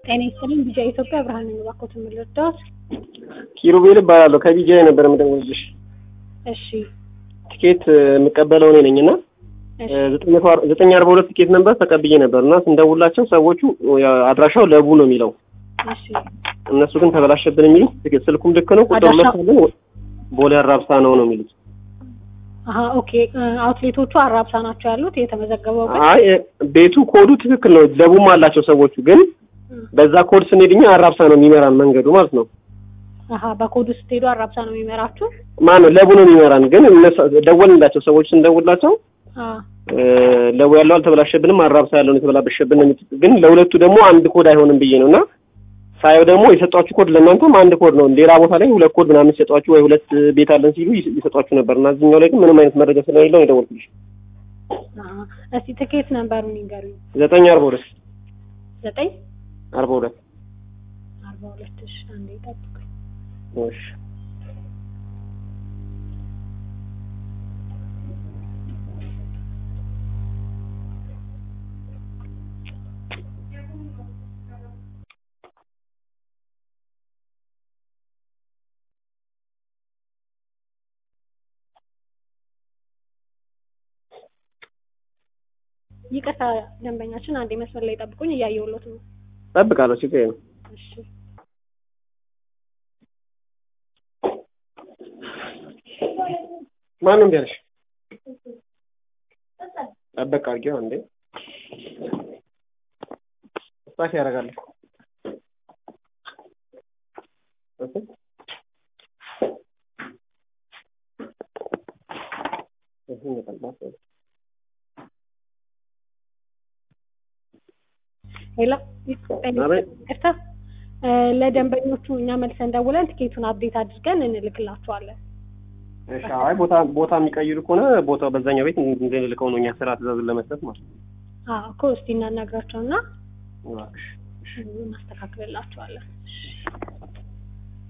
ጤና ይስጥልኝ ቢጃ ኢትዮጵያ ብርሃን ነኝ። እባክዎትን ምን ልርዳዎት? ኪሩቤል እባላለሁ ከቢጃይ ነበር የምደውልልሽ። እሺ ቲኬት የምቀበለው እኔ ነኝ እና እሺ ዘጠኝ አርባ ሁለት ቲኬት ነበር ተቀብዬ ነበር እና ስንደውላቸው ሰዎቹ አድራሻው ለቡ ነው የሚለው እሺ እነሱ ግን ተበላሸብን የሚሉት ትኬት ስልኩም ልክ ነው ቁጥር አድራሻ- መሳለን ቦሌ አራብሳ ነው ነው የሚሉት አሀ ኦኬ አውትሌቶቹ አራብሳ ናቸው ያሉት የተመዘገበው ግን አይ ቤቱ ኮዱ ትክክል ነው ለቡም አላቸው ሰዎቹ ግን በዛ ኮድ ስንሄድ እኛ አራብሳ ነው የሚመራን መንገዱ ማለት ነው አሀ በኮዱ ስትሄዱ አራብሳ ነው የሚመራችሁ ማነው ለቡ ነው የሚመራን ግን እነሱ ደወልንላቸው ሰዎች ስንደውላቸው አ እ፣ ለቡ ያለው አልተበላሸብንም አራብሳ ያለውን የተበላሸብን ነው የሚሉት ግን ለሁለቱ ደግሞ አንድ ኮድ አይሆንም ብዬ ነው እና ሳየው ደግሞ የሰጧችሁ ኮድ ለእናንተም አንድ ኮድ ነው ሌላ ቦታ ላይ ሁለት ኮድ ምናምን ሲሰጧችሁ ወይ ሁለት ቤት አለን ሲሉ ይስ- ይሰጧችሁ ነበር እና እዚህኛው ላይ ግን ምንም አይነት መረጃ ስለሌለው ነው የደወልኩልሽ አሀ እስቲ ትኬት ነምበሩን ይንገሩኝ ዘጠኝ አርባ ሁለት ዘጠኝ አርባ ሁለት አርባ ሁለት እሺ አንዴ ጠብቁኝ እሺ ይቅርታ ደንበኛችን አንዴ መስመር ላይ ጠብቁኝ እያየሁሎት ነው ጠብቃለሁ ችግር የለም እሺ ማንም እምቢ አለሽ ጠበቅ አድርጌው አንዴ ስታክ ያደርጋል እኮ እሺ እሺ ይመጣል ባስ ሄሎ አቤት። ይቅርታ እ፣ ለደንበኞቹ እኛ መልሰን ደውለን ትኬቱን አፕዴት አድርገን እንልክላቸዋለን እሺ አይ ቦታ ቦታ የሚቀይሩ ከሆነ ቦታው በዛኛው ቤት እንድንልከው ነው እኛ ስራ ትእዛዝን ለመስጠት ማለት ነው አዎ እኮ እስቲ እናናግራቸውና እባክሽ እናስተካክልላቸዋለን